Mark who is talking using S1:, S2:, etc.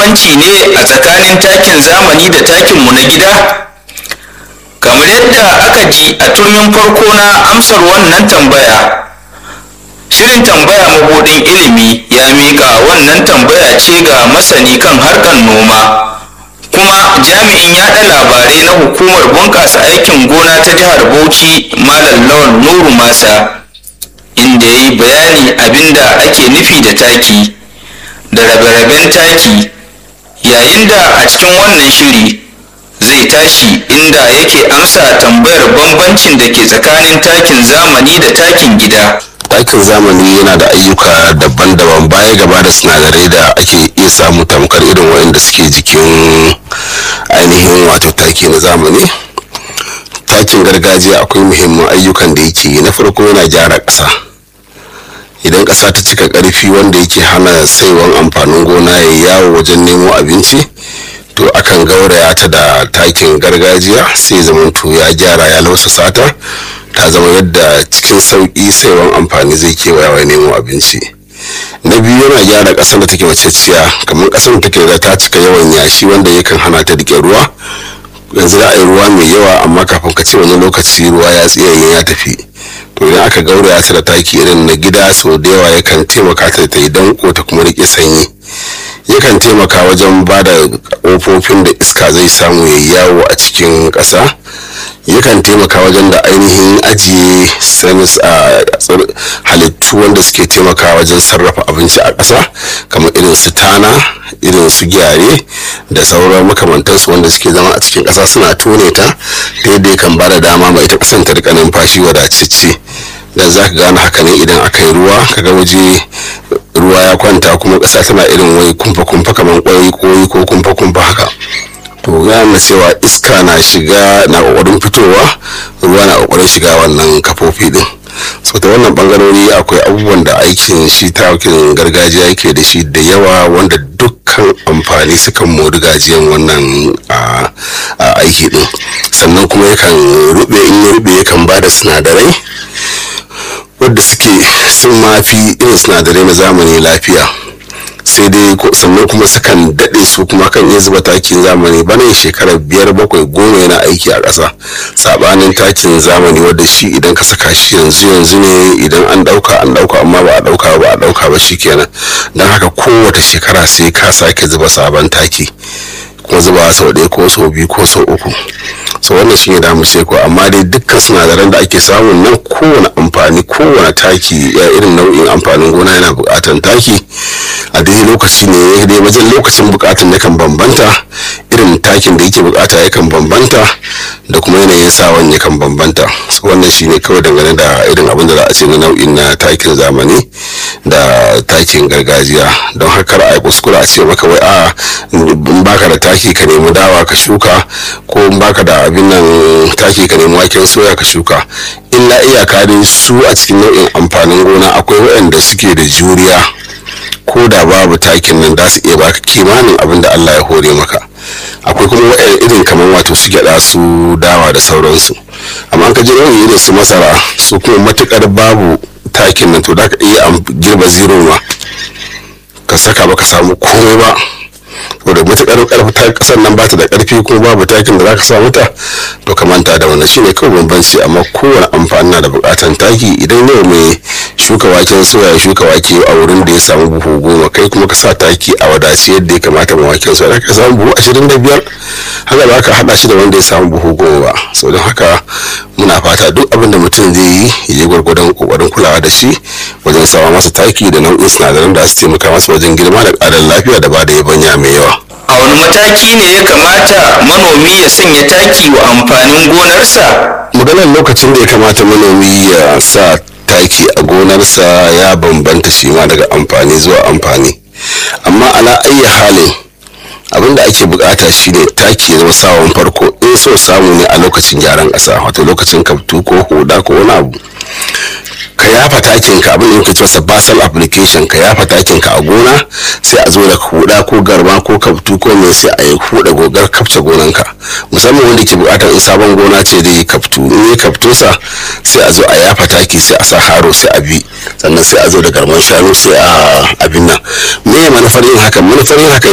S1: bambanci ne a tsakanin takin zamani da takinmu na gida kamar yadda aka ji a turmin farko na amsar wannan tambaya shirin tambaya mabuɗin ilimi ya miƙa wannan tambaya ce ga masani kan harkar noma kuma jami'in yaɗa labarai na hukumar bunƙasa aikin gona ta jihar bauchi malam lawan nuru masa inda ya yi bayani abinda ake nufi da taki da rabe-raben taki yayin da a cikin wannan shiri zai tashi inda yake amsa tambayar bambancin da ke tsakanin takin zamani da takin gida
S2: takin zamani yana da ayyuka daban-daban baya gaba da sinadarai da ake iya samu tamkar irin waɗanda suke jikin ainihin wato taki na zamani takin gargajiya akwai muhimman ayyukan da yake na farko yana gyara ƙasa idan ƙasa ta cika ƙarfi wanda yake hana saiwan amfanin gona ya yawo wajen nemo abinci to akan gauraya ta da takin gargajiya sai zamanto ya gyara ya lausasa ta ta zama yadda cikin sauƙi saiwan amfani zai kewaya wa nemo abinci na biyu yana gyara ƙasar da take wacecciya kamar ƙasar da take da ta cika yawan yashi wanda yakan hana ta rike ruwa yanzu za a yi ruwa mai yawa amma kafin ka ce wani lokaci ruwa ya tsiyaye ya tafi to idan aka gauraya ta da taki irin na gida sau da yawa yakan taimaka ta ta yi danko ta kuma rike sanyi yakan taimaka wajen ba da ƙofofin da iska zai samu ya yawo a cikin ƙasa yakan taimaka wajen da ainihin ajiye sanis a halittu wanda suke taimaka wajen sarrafa abinci a ƙasa kamar irin su tana irin su gyare da sauran makamantansu wanda suke zama a cikin ƙasa suna tone ta ta yadda yakan ba da dama mai ita ƙasan ta rika numfashi wadatacce dan za ka gane haka ne idan aka yi ruwa kaga waje ruwa ya kwanta kuma ƙasa tana irin wai kumfa-kumfa kamar ƙwai koyi ko kumfa-kumfa haka to gane cewa iska na shiga na ƙoƙarin fitowa ruwa na ƙoƙarin shiga wannan kafofi din so ta wannan bangarori akwai abubuwan da aikin shi takin gargajiya yake da shi da yawa wanda dukkan amfani sukan mori gajiyan wannan aiki din sannan kuma yakan rube in ya rube yakan ba da sinadarai wadda suke sun mafi irin sinadarai na zamani lafiya sai dai sannan kuma sukan daɗe su kuma kan iya zuba takin zamani bana shekarar biyar bakwai goma yana aiki a ƙasa sabanin takin zamani wadda shi idan ka saka shi yanzu yanzu ne idan an ɗauka an ɗauka amma ba a ɗauka ba a ɗauka ba shi kenan don haka kowace shekara sai ka sake zuba sabon taki kuma zuba sau ɗaya ko sau biyu ko sau uku so wannan shi ne da mu ko amma dai dukkan sinadaran da ake samun nan kowane amfani kowane taki ya irin nau'in amfanin gona yana buƙatan taki a dai lokaci ne dai wajen lokacin buƙatan yakan bambanta irin takin da yake buƙata yakan bambanta da kuma yanayin sawan yakan bambanta so wannan shi ne kawai dangane da irin abin da za a ce na nau'in na takin zamani da takin gargajiya don haka a kuskura a ce maka wai a in baka da taki ka nemi dawa ka shuka ko in baka da abin nan taki ka nemi waken soya ka shuka illa iyaka dai su a cikin nau'in amfanin gona akwai waɗanda suke da juriya ko da babu takin nan za su iya baka kimanin abin da Allah ya hore maka akwai kuma waɗanda irin kamar wato su gyaɗa su dawa da sauransu amma ka ji nau'in irin su masara su kuma matukar babu takin nan to da ka iya girba zero ma ka saka ba ka samu komai ba to da matukar karfi ta kasar nan bata da karfi ko babu takin da zaka sa mata to ka manta da wannan shine kawai bambanci amma kowane amfani na da bukatan taki idan yau mai shuka waken soya ya shuka wake a wurin da ya samu buhu goma kai kuma ka sa taki a wadace yadda ya kamata ma waken soya ka samu buhu ashirin da biyar haka ba ka hada shi da wanda ya samu buhu goma ba so don haka muna fata duk abin da mutum zai yi ya yi gwargwadon kokarin kulawa da shi wajen sama masa taki da nau'in sinadaran da su taimaka masa wajen girma da ƙarin lafiya da ba da yabanya mai yawa
S1: a wani mataki ne ya kamata manomi ya sanya taki wa amfanin gonarsa
S2: maganar lokacin da ya kamata manomi ya sa taki a gonarsa ya bambanta shi ma daga amfani zuwa amfani amma ala ayyi halin abin da ake bukata shine taki ya zama sawon farko in so samu ne a lokacin gyaran ƙasa wato lokacin kaftu ko huda ko wani abu ka yafa takin ka abin da yake cewa basal application ka yafa takin ka a gona sai a zo da huda ko garma ko kaftu ko mai sai a yi huda gogar kafce gonan ka musamman wanda ke bukatar in sabon gona ce da yi kaftu in yi kaftu sa sai a zo a yafa taki sai a sa haro sai a bi sannan sai a zo da garman shanu sai a abin nan me manufar yin hakan manufar yin hakan